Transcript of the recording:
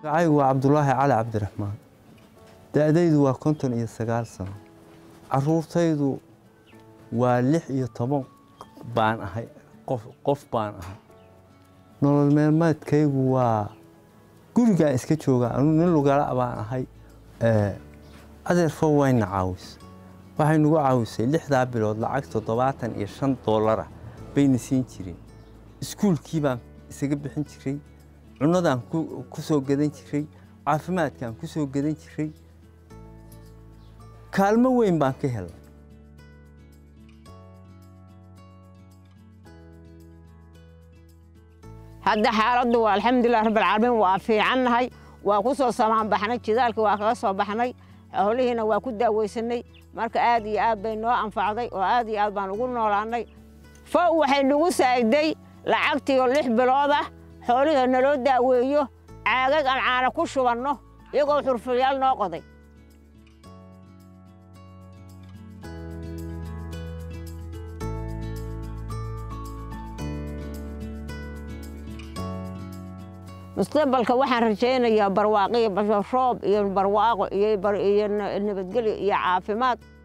magacaygu waa cabdulaahi cali cabdiraxmaan da-daydu waa konton iyo sagaal sano caruurtaydu waa lix iyo toban baan ahay qof qof baan ahay nolol meelmeedkaygu waa gurigaan iska joogaa anu nin lugala baan ahay adeerfo wayna caawis waxay nagu caawisay lixdaa bilood lacag toddobaatan iyo shan doolara bayna siin jireen iskuulkii baan isaga bixin jiray cunadaan ku soo gadan jiray caafimaadkaan ku soo gadan jiray kaalmo weyn baan ka helay hadda xaaladdu waa alxamdulilah rabbilcaalamiin waa fiicannahay waa ku soo samaanbaxnay jidaalkii waa kaga soo baxnay xoolihiina waa ku daawaysanay marka aad iyo aad bay noo anfacday oo aad iyo aad baan ugu noolaannay fow waxay nagu saa'iday lacagtii oo lix bilood ah xoolihii naloo daaweeyo caagag aan caana ku shubanno iyagoo xurfuryaal noo qoday mustaqbalka waxaan rajaynayaa barwaaqo iyo roob iyo barwaaqo iyo nabadgelyo iyo caafimaad